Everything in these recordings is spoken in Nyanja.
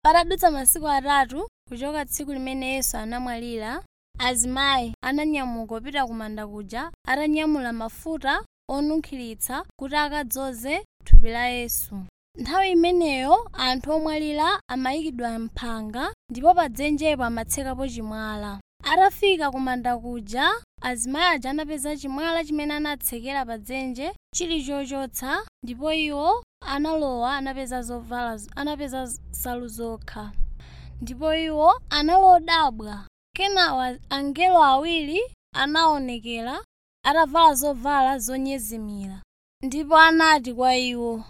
patadutsa masiku atatu kuchoka tsiku limene yesu anamwalira azimayi ananyamuka kupita ku manda kuja atanyamula mafuta onunkhiritsa kuti akadzoze thupi la yesu nthawi imeneyo anthu omwalira amayikidwa mphanga ndipo pa dzenjepo amatsekapo chimwala atafika ku manda kuja azimayi aja anapeza chimwala chimene anatsekera pa dzenje chili chochotsa ndipo iwo analowa anapeza zovala anapeza nsalu zokha ndipo iwo analodabwa kenawa angelo awiri anaonekera atavala zovala zonyezimira ndipo anati kwa iwo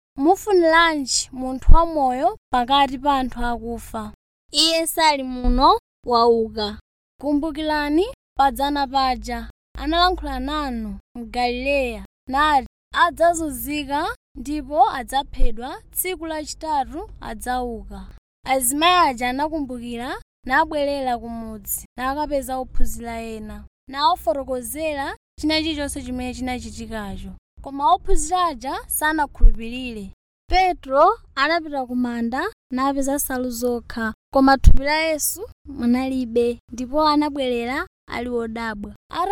mufuniranji munthu wamoyo pakati pa anthu akufa iye sali muno wauka kumbukirani padzana paja analankhula nanu mgalileya nati adzazunzika ndipo adzaphedwa tsiku lachitatu adzauka azimayi aja anakumbukira nabwerera kumudzi nakapeza ophunzira ena nawafotokozera china chilichonse chimene chinachitikacho koma ophunzira aja sanakhulupirire petro anapita ku manda napeza nsalu zokha koma thupi la yesu munalibe ndipo anabwerera ali wodabwa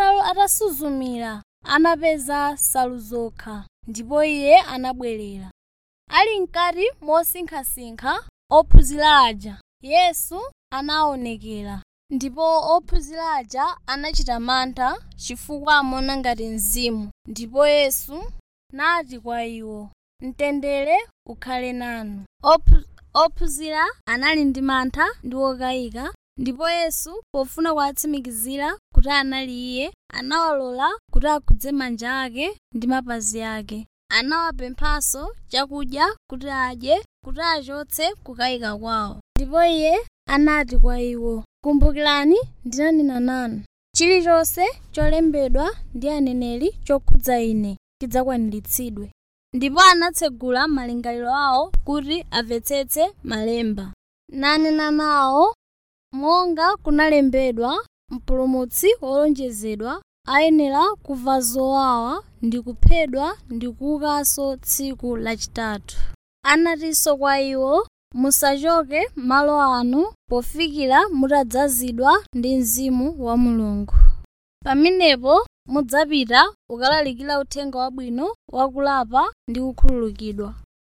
atasuzumira anapeza nsalu zokha ndipo iye anabwerera ali mkati mosinkhasinkha ophunzira aja yesu anaonekera ndipo ophunzira aja anachita mantha chifukwa amaona ngati mzimu ndipo yesu nati kwa iwo mtendere ukhale nanu ophunzira anali ndi mantha ndi okayika ndipo yesu pofuna kuwatsimikizira kuti anali iye anawalola kuti akhudze manja ake ndi mapazi ake anawapemphanso chakudya kuti adye kuti achotse kukayika kwawo ndipo iye anati kwa iwo kumbukirani ndinanena nanu chilichonse cholembedwa ndi aneneri chokhudza ine chidzakwaniritsidwe ndipo anatsegula malingaliro awo kuti amvetsetse malemba nanena nawo monga kunalembedwa mpulumutsi wolonjezedwa ayenera kuva zowawa ndi kuphedwa ndi kuukanso tsiku lachitatu anatinso kwa iwo musachoke malo anu pofikira mutadzazidwa ndi mzimu wa mulungu pamenepo mudzapita ukalalikira uthenga wabwino wakulapa ndi kukhululukidwa